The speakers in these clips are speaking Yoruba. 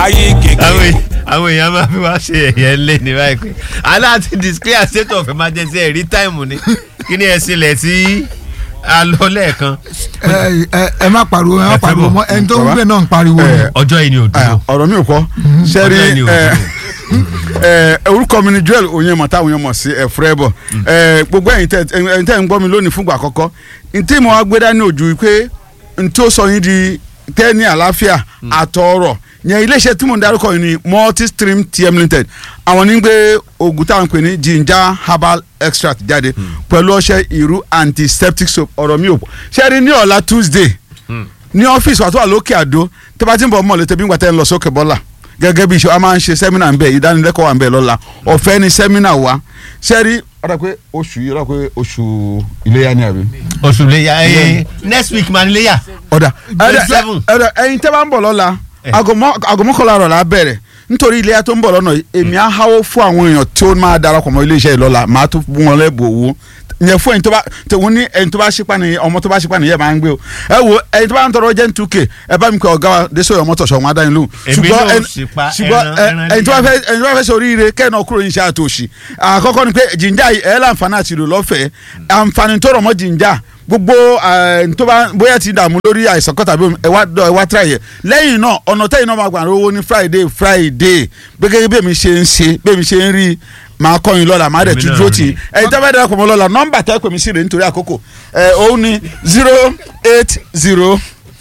ayé àwọn kékeré. èèyàn- àwọn èèyàn máa fi wá ṣe ẹ̀yẹ ńlẹ̀ ní báyìí pé aláàtì declare state of emergency ẹ̀rí táìmù ni kí ni ẹ sílẹ̀ tí a lọ lẹ́ẹ̀kan ẹ ẹ ẹ má pariwo ẹ má pariwo mọ́ ẹni tó ń gbé náà ń pariwo. ẹ, ọjọ́ yìí ni ò dúró ọ̀rọ̀ mi ò kọ́ sẹ́rí Ọ̀rẹ́ ni ò ẹ, dúró. ẹ, orúkọ mi ni Joel Onyema táwọn èèyàn mọ̀ sí ẹ̀fúrẹ́ bọ̀ ẹ, gbogbo ẹ̀yin tẹ́ ẹ̀yin tẹ́ ń gbọ́ mi lónìí fúngbà àkọ́kọ́ ntí mo wá gbé dání ojú pé ntí ó sọ yín di tẹ́ ní àlàáfíà àtọ̀ọ̀rọ̀ yẹn iléeṣẹ́ tí mo ń darúkọ yìí ni multistream tm limited àwọn ní gbé oògùn táwọn ń pè ní ginger herbal extract jáde pẹ̀lú ọṣẹ ìrú antiseptic soap ọ̀rọ̀ mi ò pọ̀ ṣẹ́rí ní ọ̀la Tuesday ní ọ́fíìsì wa tó wà lókè àdó tí bá ti ń bọ̀ mọ́ létí bí ngbà tẹ́ ń lọ sókè bọ́là gẹ́gẹ́ bí iṣẹ́ wa máa ń ṣe sẹ́mínà ń bẹ̀ ìdánilẹ́kọ̀ọ́ wà ń bẹ̀ lọ́la ọ̀fẹ́ ni sẹ́mínà wa sẹ́rí ọ̀rọ̀ pé oṣù yìí ọ̀rọ̀ pé oṣù iléyà ni àbí. oṣù léyà ẹ next week máa ní léyà ọ̀dà Twenty seven. ẹ̀dà ẹ̀yin tẹ́ bá ń bọ̀ lọ́la Eh. aago mọ́- aago mọ́kànlá rọ̀ la bẹ̀rẹ̀ nítorí iléyà tó ń bọ̀ lọ́nà yìí èmi á háwó fún àwọn èèyàn tí ó máa darapọ̀ mọ́ iléeṣẹ́ yìí lọ́la màá tún fún wọn lẹ́bù owó yẹn fún ẹni tó bá tẹ̀wọ́n ní ẹni tó bá ṣípa ni ọmọ tó bá ṣípa ni yẹ máa ń gbé o ẹ wo ẹni tó bá ń tọrọ jẹ́ two k ẹ bá mi kọ ọ̀gá wa Désòyè Ọmọ́tọ̀ṣọ́ wọn adáyín lóhùn Èmi náà ẹni- ṣípa ṣùgbọ́n ẹran- ẹ- ẹran ẹni tó bá dídá. fẹ́ ẹni tó bá fẹ́ sọ oríire kẹ́ẹ̀nà kúrò ní iṣẹ́ àtòṣì àkọ́kọ́ ni pé jìnjà yìí ẹ̀ láǹfààní àti ìlò lọ́fẹ̀ẹ́ àǹfààní tó rọ̀ mọ́ jìnjà gbogbo ẹ̀, tó bá bóyá ti dààmú lórí àìsàn kọ́tà bí ẹ wá dọ̀ ẹ wá tíra yẹ lẹ́yìn náà ọ̀nà tẹ́yìn náà máa gbà owó ní friday friday bí gẹ́gẹ́ bí èmi ṣe ń ṣe bí èmi ṣe ń rí màá kọ́ yín lọ́la màá dẹ̀ Èmi tún náà dúró rí. tì í ẹ̀yin tẹ́ bá dara pọ̀ mọ́ lọ́la nọ́mbà tẹ́ pè mí sí rè nítorí àkókò ẹ̀ òun ni zero eight zero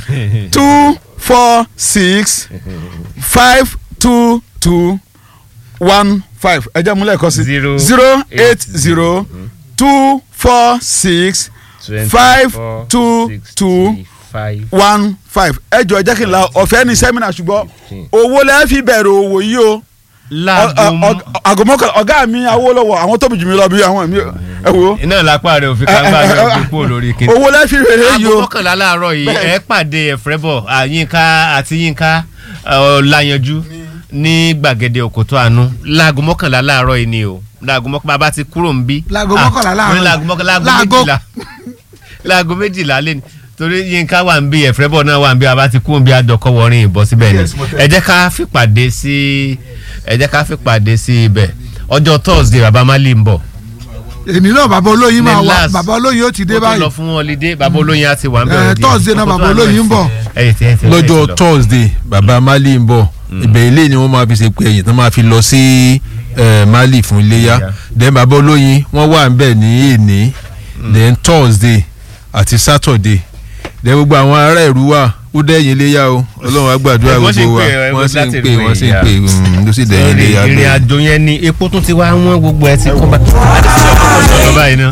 two four six five two two one five ẹ jẹ́ múlẹ̀ kọ́ sí Zero zero eight zero two four six five two two one five ẹ jọ ẹ jẹ́ kí n la ọ̀fẹ́ ní sẹ́mínà ṣùgbọ́n owó lẹ́ẹ̀ fi bẹ̀rẹ̀ òwò yìí o láago àgọ́mọ́kà ọ̀gá mi Awólọ́wọ̀ àwọn tóbi jù mí lọ bí àwọn mi ẹ wo iná lápá rẹ òfin kàńgbà rẹ òfin kúrò lórí kìnìún. owó lẹ́ẹ̀ fi bẹ̀rẹ̀ yìí aago o mọ́kànlá láàárọ̀ yìí ẹ pàdé ẹ̀frẹ́bọ̀ àyínká àti yínká ọ̀làyànjú ní gbàgede òkòtó àánú láago mọ́kànlá láàárọ̀ yìí ni o láago mọ́kànlá bá ti kúrò ń bí. Láago Ah, mọ́kànlá láàárọ̀ wọ́n ní láago mọ́kànlá láago Láago- méjìlá láago méjìlá lé ní torí yínká wà ń bí ẹ̀frẹ́bọ̀ náà wà ń bí a bá ti kúrò ń bí adọ́kọ̀ wọrin ìbọn síbẹ̀ ni ẹ jẹ́ ká fìpàdé sí ẹ jẹ́ ká fìpàdé sí ibẹ̀ ọjọ́ thursday baba mali ń bọ̀ èmi náà bàbá olóyin máa Ní wà last- bàbá olóyin ó ti dé ó tún lọ báyìí fún holiday baba olóyin á ti wà ń Eh, bẹ̀rẹ̀ Thursday náà baba olóyin ń bọ̀. lọ́jọ́ thursday baba mali ń bọ̀ ibẹ̀ ilé ni wọ́n máa fi ṣe pé ẹ̀yìn tán máa fi lọ sí eh, mali fún iléyà Iléyá. then baba olóyin wọ́n wà ń bẹ̀ ní èní then thursday àti saturday then gbogbo àwọn ará ìlú wa ó dẹ́yìn iléyà o ọlọ́run á gbàdúrà Wọ́n sì ń gbogbo wa pè ẹ́, wọ́n sì ń láti pè pè wọ́n sì ń ìyá. pè mm, ló sì dẹ́yìn ìrìn iléyà ìrìn bẹ́ẹ̀. àjò yẹn ni epo tún ti wá wọ́n gbogbo ẹ ti kọ́ bá a ti sọ ọkọ̀ sọ̀rọ̀ báyìí náà.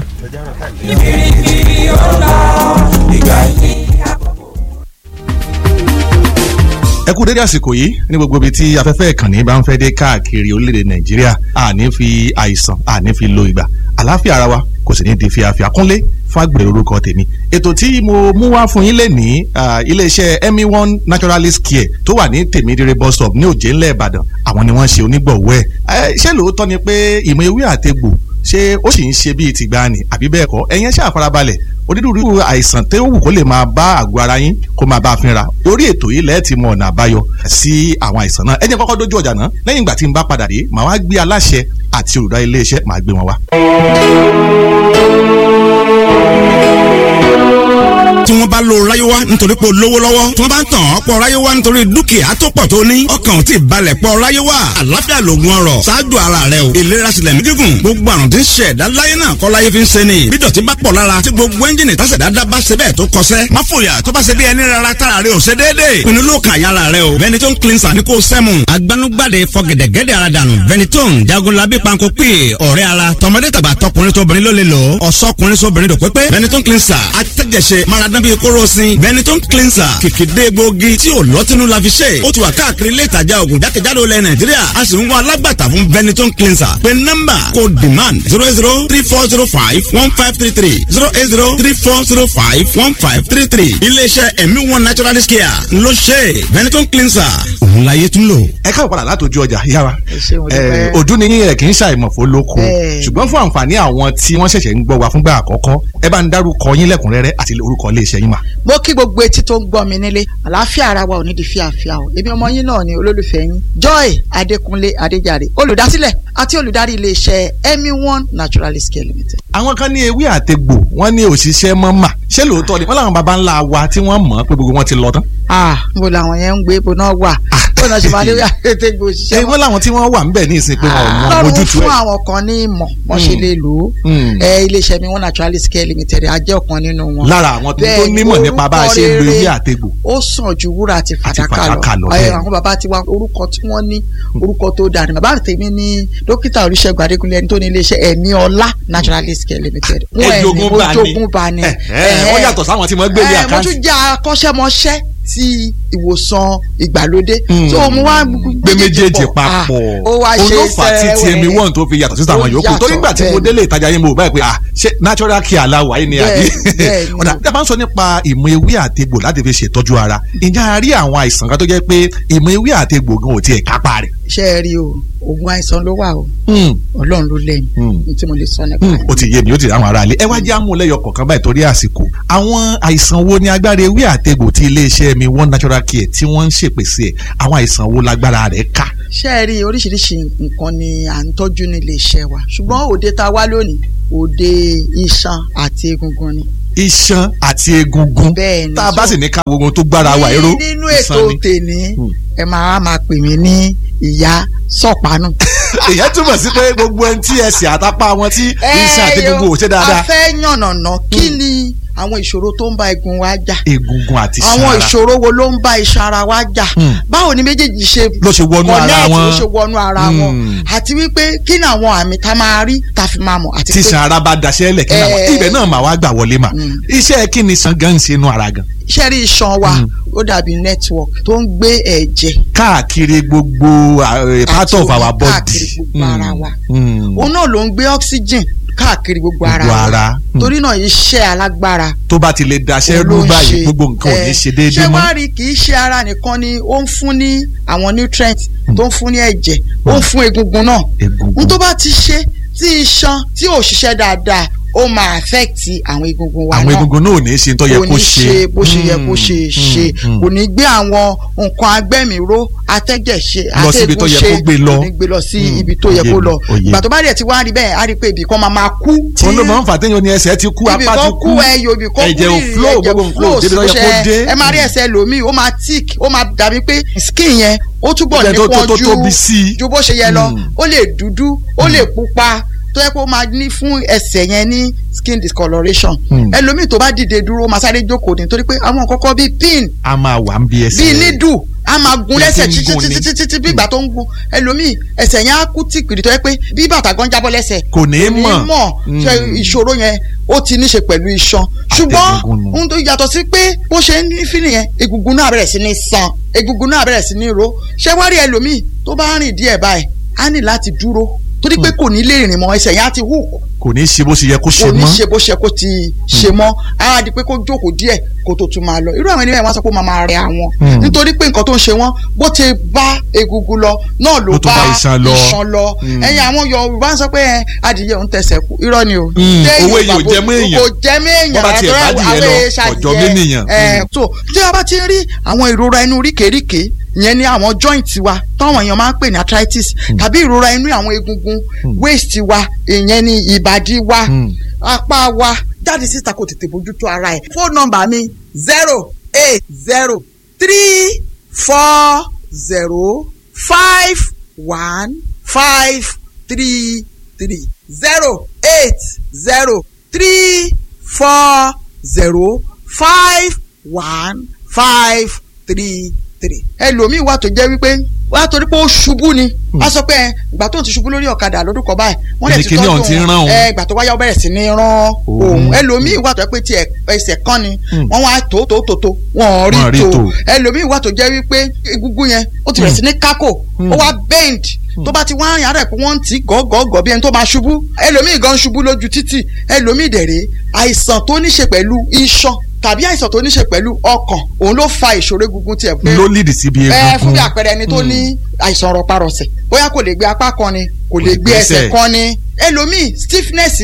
ẹ kú dédé àsìkò yìí ní gbogbo ibi tí afẹ́fẹ́ ìkànnì bá ń fẹ́ dé káàkiri orílẹ̀-èdè nàìjíríà àní fi àìsàn àní fi lo ìgbà àlàáfíà ara wa kò sì ní di fíafíà kúnlé fàgbèrè orúkọ tèmi ètò tí mo mú wá fún yín lè ní iléeṣẹ́ emi one naturalist care tó wà ní tèmídìrẹ bus stop ní òjé ńlẹ̀ ìbàdàn àwọn ni wọ́n ṣe onígbọ̀wọ́ ẹ̀ ṣé lóòótọ́ ni pé ìmọ̀ ewé àtegbò ṣé ó sì ń ṣe bíi tìgbàanì àbí bẹ́ẹ̀ kọ́ ẹ̀yin ẹ ṣáà farabalẹ̀ onírúurú àìsàn tó wù kó lè máa bá àgọ́ ara yín kó máa bá a fínra orí ètò yìí lẹ́ẹ̀tì mọ ọ̀nà àbáyọ sí àwọn àìsàn náà ẹ jẹ́ kọ́kọ́ dójú ọjà náà lẹ́yìn ìgbà tí n bá padà dé màá wá gbé aláṣẹ àti olùdarí iléeṣẹ́ màá gbé wọn wá. tí wọ́n bá lo ráyéwá nítorí pé o lówó lọ́wọ́ tí wọ́n bá ń tàn ọ́ pọ̀ ráyéwá nítorí dúkìá tó pọ̀ tó ní ọkàn ò tí ì balẹ̀ pọ̀ ráyéwá àlàáfíà lògùn ọrọ̀ ṣáájú ara rẹ o ìlera sílẹ̀ mí gígùn gbogbo àrùn tí ń ṣe ẹ̀dá láyé náà kọ́ láyé fi ń ṣe ni bí dọ̀tí bá pọ̀ lára tí gbogbo ẹ́ńjìnì tásẹ̀dá dá bá ṣe bẹ́ẹ̀ tó kọsẹ́ má fòyà tó bá ṣe bí ẹni rárá tára rẹ ò ṣe déédéé pinnu ló kàn yára rẹ o Benetton cleanser ní kò sẹ́mu agbanugbade fọgẹ̀dẹ̀gẹ̀dẹ̀ ara dànù Benetton jagunlabi panko pè ọ̀rẹ́ ara tọmọdé tàgbà tọkùnrin tóbìnrin ló lè lò ọ̀sọ́kùnrin sóbìnrin dò pépé Benetton cleanser atẹ́jẹsẹ maradán bíi kóró sin Benetton cleanser kìkìdé gbòógì tí ò lọ́tínú la fi ṣe ó ti wà káàkiri ilé ìtajà ògùn jákèjádò ilẹ̀ Nàìjíríà a sì ń wá alágbàtà fún Benetton cleanser pé nọ́mbà kò demand zero eight zero three four zero five one five three three zero eight zero three four zero five one five three three iléeṣẹ́ ẹ̀mí one naturalist care ló ṣe Benetton cleanser òun láyé tún lò. ẹ káwọ padà látòjú ọjà yára ṣé mo dúpẹ́. ojú ni yín ẹ kì í ṣàìmọ̀ fún lóko Bẹ́ẹ̀. ṣùgbọ́n fún àǹfààní àwọn tí wọ́n ṣẹ̀ṣẹ̀ ń gbọ́ wa fúngbà àkọ́kọ́ ẹ bá ń dárúkọ yín lẹ́kùnrẹ́rẹ́ àti orúkọ iléeṣẹ́ yín mà. mo kí gbogbo etí tó ń gbọ́ mi nílé àlàáfíà ara wa ò ní di fíàfíà o èmi ọmọ yín náà ni olólùfẹ́ yín joy adékúnlé adéjàre olùdásílẹ̀ àti olùdarí iléeṣẹ́ emi one naturalist care limited. àwọn kan ní ewé àtegbò wọ́n ní òṣìṣẹ́ mọ́ mà ṣé lóòótọ́ ni wọ́n làwọn baba ńlá wa tí wọ́n mọ̀ pé gbogbo wọn ti lọ tán. ah níbo làwọn yẹn ń gbé ibo náà wà bó náà ṣe máa lé àtẹ̀gbò ṣé òṣìṣẹ́ wọ́n làwọn tí wọ́n wà ń bẹ̀ ní ìsìn pé wọn ò mọ lọ́run ojútùú fún ẹ̀. àwọn kan ní ìmọ̀ wọ́n ṣe lè lò ó Mm. ẹ iléeṣẹ́ mi one naturalist care limited a jẹ́ ọ̀kan nínú wọn. lára àwọn tó tó Bẹ́ẹ̀ ni, nímọ̀ nípa bá a ṣe ń lo orúkọ ewé rere àtegbò. ó sàn ju wúrà àti fàdákà fàdákà lọ, lọ bẹ́ẹ̀ ẹ ni. àwọn bàbá ti wá orúkọ tí wọ́n ní orúkọ tó dáa ni bàbá tèmi ní dókítà oríṣègùn adékúnlé ẹni tó ní iléeṣẹ́ ẹ̀mí ọlá naturalist care limited wọ́n ẹ̀ ní Ẹ̀jogún bá ní. ojogun bá ní. Ẹ̀, ẹ̀, wọ́n yàtọ̀ sáwọn tí wọ́n gbé ní ẹ̀, mo àkáǹtì. tún jẹ́ akọ́ṣẹ́mọṣẹ́ ti ìwòsàn ìgbàlódé Mm. so mo wá gbé méjèèjì papọ̀ Ah, ó wá ṣe olófà tí sẹ́wẹ̀ẹ́. tmi one tó fi yàtọ̀ sí àwọn Ó yòókù torí yàtọ̀, nígbà tí mo bẹ́ẹ̀ ni. délé ìtajà yín mo báyìí pé ah ṣé natural care la wà yìí ni àbí Bẹ́ẹ̀, bẹ́ẹ̀ ni. ọ̀dà tí a bá ń sọ nípa ìmọ̀ ewé àtegbò láti fi ṣètọ́jú ara ǹjẹ́ a rí àwọn àìsàn kan tó jẹ́ pé ìmọ̀ ewé àtegbò gan ò tiẹ̀ kápá rẹ̀. ṣe é rí o oògùn àìsàn ló wà o ọlọ́run ló lẹ́yìn Mm. ní tí mo lè sọ nípa Hmm, ẹ̀. ó ti yé mi ó ti rí àwọn aráalé ẹ wá jẹ́ àmúlẹ́yọ kọ̀ọ̀kan báyìí torí àsìkò àwọn àìsàn wo ni agbára ewé àtegbò tí iléeṣẹ́ mi one natural care tí wọ́n ń ṣèpèsè ẹ̀ àwọn àìsàn wo lágbára rẹ̀ ká. ṣé ẹ rí oríṣiríṣi nǹkan ni à ń tọ́jú ní iléeṣẹ́ wa ṣùgbọ́n òde tá a wá lónìí òde iṣan àti egungun ni. iṣan àti egungun Bẹ́ẹ̀ ni, tá a bá so- sì ní ká gbogbo tó gbára wa èrò Ní- nínú ètò iṣan ni. tèmi Hmm. ẹ máa máa pè mí ní ìyá sọ̀pánù. èyàn túmọ̀ sí pé gbogbo ẹni tí ẹsẹ̀ àtàpá wọn tí iṣan àti egungun ò ṣe a dáadáa fẹ́ yànnàná kí ni àwọn ìṣòro tó ń bá egun wa jà egungun àti iṣan àwọn ara ìṣòro wo ló ń bá iṣan ara wa jà Hmm. báwo ni méjèèjì ṣe ló ṣe wọnú ara connect, wọn ló ṣe wọnú ara wọn Hmm. àti wípé kí ni àwọn àmì tá a máa rí tá a fi máa mọ̀ àti tí pé iṣan ara bá daṣẹ́ lẹ̀ kí ni àwọn Eh. ibẹ̀ náà mà wá gbà wọlé mà Mm. iṣẹ́ kí ni iṣan gan ń ṣe inú ara gan iṣẹ́ rí iṣan wa Hmm. ó dàbí network tó ń gbé ẹ̀jẹ̀ káàkiri gbogbo uh, part àti of omi our body káàkiri gbogbo ara wa Mm. òun náà ló ń gbé oxygen káàkiri gbogbo ara Gbogbo wa ara. Hmm. torí náà iṣẹ́ alágbára tó bá ti lè daṣẹ́ òun ló rú ń báyìí ṣe. gbogbo nǹkan ò ní Eh, ṣe déédéé ṣé mọ́ wàá rí kì í ṣe ara nìkan ni ó ń fún ní àwọn nutrients tó ń fún ní ẹ̀jẹ̀ ó ń fún egungun náà egungun n tó bá ti ṣe tí iṣan tí ò ṣiṣẹ́ dáadáa ó máa affect àwọn egungun wa àwọn náà egungun náà ò ní ṣe tó yẹ kò kó ní ṣe bó ṣe yẹ kó ṣe Mm, ṣe mm, kò ní gbé àwọn nǹkan agbẹ́mìíró atẹ́jẹ̀ ṣe Lọ síbi tó yẹ atẹ́gùn kó gbé lọ. kò ní gbé lọ sí Mm, ibi tó yẹ òye kó mi, lọ òye. ìgbà tó bá dẹ̀ ti wá rí bẹ́ẹ̀ á rí pé ibì kan máa máa kú tí òun ló máa ń fà téèyàn ní ẹsẹ̀ ti kú ibì apá ti kan kú kú ẹyọ ibì kan kú ẹ̀jẹ̀ ò rírì, flow ẹ̀jẹ̀ gbogbo nǹkan ò flow débi tó yẹ sí kó bó ṣe- dé ẹ máa rí ẹsẹ̀ lòmíì ó máa tick ó máa dàbí pé skin yẹn ó túbọ̀ Ibẹ̀ tó- tó- nípọn tó ju tóbi sí i. ju bó ṣe yẹ lọ Mm. ó lè dúdú ó lè pupa tó yẹ kó máa ní fún ẹsẹ̀ yẹn ní skin discoloration Mm. ẹlòmíì tó bá dìde dúró ó máa sáré jókòó nítorí pé àwọn kọ́kọ́ bíi pin a máa wà ń bí ẹsẹ̀ bíi nídù a máa gun Bí lẹ́sẹ̀ ti ń títí gun ni. títí títí bí ìgbà tó ń gun ẹlòmíì ẹsẹ̀ yẹn á kú tìpìrì tó yẹ pé bí bàtà gan jábọ́ lẹ́sẹ̀ kò ní í ní mọ̀ mọ̀ ṣe Mm. ìṣòro yẹn ó ti ní ṣe pẹ̀lú iṣan ṣùgbọ́n Àtẹ̀gùngùn nù. ohun tó yàtọ̀ sí pé bó ṣe ń fílì yẹn egungun náà bẹ̀rẹ̀ sí ní san egungun náà bẹ̀rẹ̀ sí ní ro ṣé wá rí ẹlòmíì tó bá rìn díẹ̀ báyìí á ní láti dúró torí pé kò ní lè rìn mọ́ ẹsẹ̀ yẹn á ti hù kò ní í ṣe bó ṣe yẹ kó ṣe kò ní mọ́ ṣe bó ṣe kó ti ṣe mọ́ á di pé kó jókòó díẹ̀ kó tó tún máa lọ irú àwọn ènìyàn wọn sọ pé ó máa máa rẹ àwọn Hmm. nítorí pé nǹkan tó ń ṣe wọn bó ti bá egungun lọ náà ló Ló tún bá bá iṣan lọ. iṣan lọ Hmm. ẹ̀yin àwọn Yorùbá ń sọ pé ẹ, adìyẹ òun tẹsẹ̀ kú irọ́ ni o Hmm, Téèyàn owó èyí ò bàbá- jẹ mọ́ èèyàn. kò jẹ mọ́ èèyàn Bọ́ bá tiẹ̀ àtọ́rọ́ bá adìyẹ àwọn lọ, èèṣà kò jọ adìyẹ. mí nìyàn. Ẹ, Hmm. so tí a bá ti rí àwọn ìrora inú ríkèríkè ìyẹn ní àwọn joint wa táwọn èèyàn máa ń pè ní arthritis tàbí ìrora inú àwọn egungun waist wa ìyẹn ní ìbàdí wa Hmm. apá wa jáde síta kò tètè bójútó ara ẹ̀. fóònù nọ́mbà mi zero eight zero three four zero five one five three three zero eight zero three four zero five one five three three. ẹlòmíì wà tó jẹ́ wípé wà á torí pé ó ṣubú ni a sọ pé ẹ, ìgbà tó ń ti ṣubú lórí ọ̀kadà lọ́dún kan báyìí wọ́n lè ti Kíni tọ́jú ọ̀hún ti ń rán òun. ẹ ìgbà tó wáyà ó bẹ̀rẹ̀ sí ní rán Òun. òun ẹlòmíì wà tó jẹ́ pé tiẹ̀ ẹsẹ̀ kan ni Hmm. wọ́n wá tó tó tó tó wọ́n Wọ́n rí rí tò. tó ẹlòmíì wà tó jẹ́ wípé egungun yẹn ó ti bẹ̀rẹ̀ sí ní kákò ó wá bend tó bá ti wá rìn àárẹ̀ pé wọ́n ń tì í gọ́gọ́gọ́ bí ẹni tó máa ṣubú ẹlòmíì gan ṣubú lójú títì ẹlòmíì dẹ̀rẹ̀ àìsàn tó ní ṣe pẹ̀lú iṣan tàbí àìsàn tó ní ṣe pẹ̀lú ọkàn òun ló fa ìṣòro egungun tiẹ̀ pé ló lead síbi ẹ egungun fún bí àpẹẹrẹ ẹni tó ní àìsàn rọparọsẹ̀ bóyá kò lè gbé apá kan ni kò lè gbé ẹsẹ̀ kan ni ẹlòmíì stiffness ni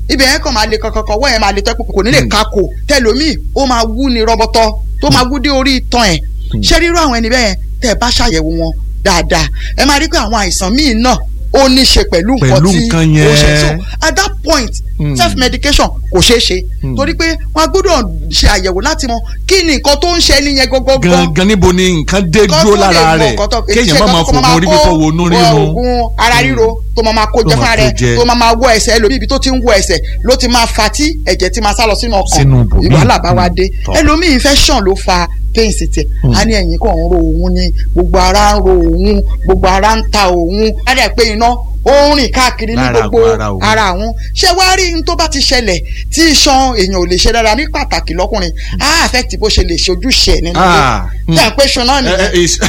ibẹ̀ yẹn kàn máa le kankan wọ́n yẹn máa le tẹ́kù kò ní lè kakò tẹlomi ó máa wú ni rọbọtọ tó máa wú dé orí itan ẹ̀ ṣé rírú àwọn ẹni bẹ́ẹ̀ tẹ́ ẹ bá ṣàyẹ̀wò wọn dáadáa ẹ máa rí pé àwọn àìsàn míì náà ó ní ṣe pẹ̀lú nǹkan Pẹ̀lú tí nǹkan ó ṣe yẹn. so at that point Mm. self medication kò ṣeé ṣe torí pé wọn a gbọ́dọ̀ ṣe àyẹ̀wò láti mọ kí ni nǹkan tó ń ṣe ẹni yẹn gọ́gọ́gọ́ gangan níbo ni nǹkan dé Kọ́ dúró tó lè lára mọ rẹ̀ nǹkan tó- kéèyàn má ṣe máa kọ́ tó fògùn orí kó fífọ́ wo inú rírun oògùn ara ríro tó máa máa kó Tó jẹ máa fúnra kó rẹ̀ jẹ. tó máa máa wọ ẹsẹ̀ ẹlòmíì ibi tó ti ń wọ ẹsẹ̀ ló ti máa fa tí ẹ̀jẹ̀ ti máa sá lọ sínú ọkàn Sínú ibòmíì. ìwàhálà bá wa Mm. dé Tọ́. ẹlòmíì infection ló fa pains tiẹ̀ a ní ẹ̀yìn kan ń ro òun ni gbogbo ara ń ro òun gbogbo ara ń ta òun á dẹ̀ pé iná ó ń rìn káàkiri ní Lára gbogbo àgọ́ ara òun. ara àwọn ṣé wàá rí n tó bá ti ṣẹlẹ̀ tí iṣan èèyàn ò lè ṣe dáadáa ní pàtàkì lọ́kùnrin á affect bó ṣe lè ṣe ojúṣe ẹ̀ nínú ilé Ah, tí à ń pè ṣan náà ẹ, ẹ, nìyẹn is-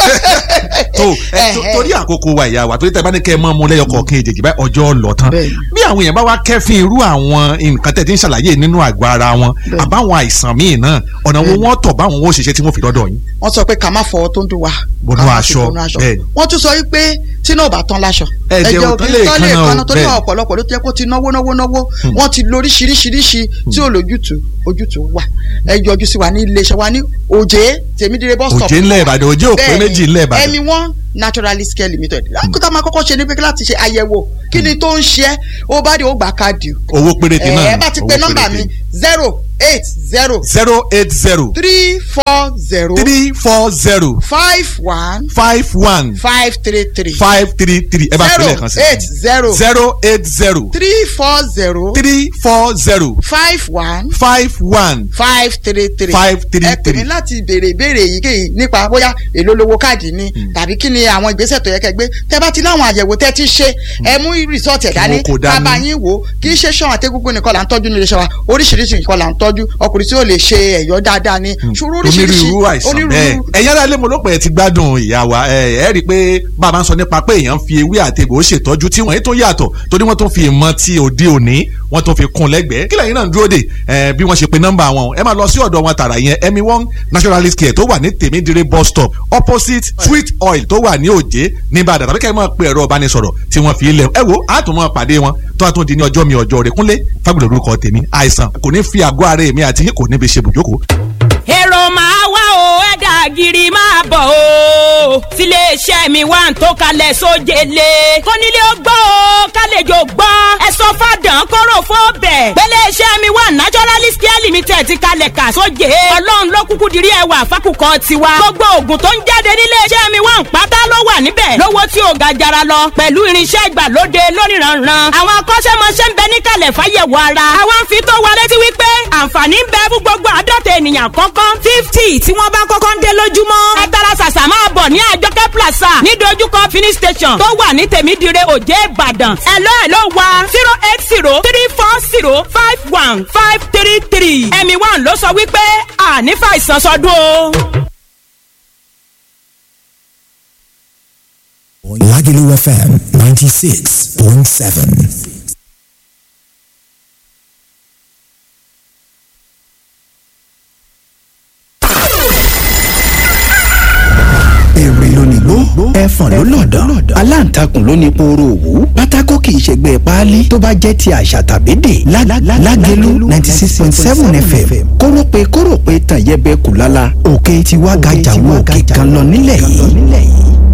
tó ẹ, tó- torí àkókò wa ìyá wa torí tẹ bá ní kẹ ẹ mọ ọmọ lẹyọ kọọkan èjèèjì báyìí ọjọ́ lọ tán Bẹ́ẹ̀ni. bí àwọn èèyàn bá wá kẹ́fín irú àwọn nǹkan tẹ̀ tí ń ṣàlàyé nínú àgọ́ ara wọn Bẹ́ẹ̀ni. àbáwọn àìsàn míì náà ọ̀nà wo Bẹ́ẹ̀ni. wọ́n tọ̀ báwọn ó ṣiṣẹ́ tí wọ́n fi dọ́dọ̀ yín. wọ́n sọ pé ká má fọwọ́ tó ń dùn wá. Bọnú ká má fi aṣọ, bọnú aṣọ. bẹ́ẹ̀ni. wọ́n tún sọ wípé tí náà ò bá tán láṣọ. Ẹ̀jẹ̀ ò tán lè tán lè kanna o, kanna torí bẹ́ẹ̀ni. àwọn ọ̀pọ̀lọpọ̀ ló ti yẹ kó ti náwó náwó náwó wọ́n ti lóríṣiríṣiríṣi tí ò lójútùú ojútùú wà. ẹ yọjú sí wa ní iléeṣẹ́ wa ní òjé tèmídìrẹ bus stop. Òjé ńlẹ̀ Ìbàdàn, Òjé òpé méjì ńlẹ̀ Ìbàdàn. ẹmi one naturalist care limited. lákòótá máa kọ́kọ́ ṣe ní pé láti ṣe àyẹ̀wò kí ni tó ń ṣe é ó bá dé ó gbà káàdì o. owó péréte náà ẹ bá ti pe nọ́mbà mi zero eight zero zero eight zero three four zero three four zero five one five one five three three five three three ẹ bá fi lẹ́ẹ̀kan sí. zero eight zero zero eight zero three four zero three four zero five one five one five three three Five three ẹ pè mí three. láti béèrè ìbéèrè èyíkéyìí nípa bóyá èló lówó káàdì ni tàbí kí ni àwọn ìgbésẹ̀ tó yẹ kẹ́ gbé tẹ́ bá ti láwọn àyẹ̀wò tẹ́ ti ṣe ẹ mú rìsọ́ọ̀tì ẹ̀ dání wọn kò dání. bàbá yín wò ó kì í ṣe ṣan àtẹ́gúngún nìkan là ń tọ́jú nílé iṣẹ́ wa oríṣiríṣi nǹkan là ń tọ́jú ọkùnrin tí ó lè ṣe ẹ̀yọ́ dáadáa ni ṣòro oríṣiríṣi onírúurú àìsàn bẹ́ẹ̀ ẹ̀yin ará ilé mo ló pẹ́ ẹ ti gbádùn ìyá wa ẹ ẹ rí i pé bàbá ń sọ nípa pé èèyàn ń fi ewé àti egbò ṣètọ́jú tí wọ́n yìí tó yàtọ̀ torí wọ́n tó fi ìmọ̀ ti òde òní wọ́n tó fi kún lẹ́gbẹ̀ẹ́ kí lẹ́yìn náà ń dúró dè ẹ bí wọ́n ṣe pe nọ́mbà wọn ẹ máa lọ sí ọ̀dọ̀ wọn tààrà yẹn emi one naturalist care tó wà ní tèmídìrí bus stop opposite sweet oil tó wà ní òjé ní Ìbàdàn tàbí kẹ́ ẹ máa pe ẹ̀rọ ìbánisọ̀rọ̀ tí wọ́n fi lẹ̀ ẹ wo á tún máa pàdé wọn tó a tún di ní ọjọ́ mi ọjọ́ rẹ̀ kúnlé fagbọ̀dọ̀ orúkọ tèmi àìsàn kò ní fi àgọ́ ara èmi àti yín kò ní fi ṣe bùjókòó èrò máa wá o ẹ̀dà gírí máa bọ̀ o tiléeṣẹ́ mi wà ń tó kalẹ̀ sójele kónílé ó gbọ́ o kálejò gbọ́ ẹ sọ fàdán kóró fún bẹ̀ pẹ́lẹ́ṣẹ́ mi wà naturalist care limited ti kalẹ̀ kà sóje ọlọ́run ló kúkú dirí ẹwà fákùkọ tiwa gbogbo oògùn tó ń jáde níléeṣẹ́ mi wà ń pátá ló wà níbẹ̀ lówó tí ò ga jara lọ pẹ̀lú irinṣẹ́ ìgbàlóde lóníranran àwọn akọ́ṣẹ́mọṣẹ́ ń bẹ níkàlẹ̀ fáyẹ̀wò ara àwọn ń fi tó wa létí wípé àǹfààní ń bẹ fún gbogbo àádọ́ta ènìyàn kọ́kọ́ fifty tí wọ́n bá kọ́kọ́ ń dé lójúmọ́ ẹ tara ṣàṣà máa bọ̀ ní àjọkẹ́ plaza ní dojúkọ finish station tó wà ní tèmídìrẹ òjé ìbàdàn ẹ̀lọ́ ẹ̀lọ́ wa zero eight zero three four zero five one five three three ẹ̀mí one ló sọ wípé àní fàìsàn sọdún o. Lagelu FM 96.7. èrè lónìgbó ẹfọ̀n ló lọ̀dọ̀ aláǹtakùn ló ní pooro òwú pátákó kì í ṣègbè páálí tó bá jẹ́ ti àṣà tàbí dè lágẹ̀lú ninety six point seven fm kórópè kórópè tàn yẹbẹ kù lálá òkè tiwa gàjà wo òkè kan lọ nílẹ̀ yìí.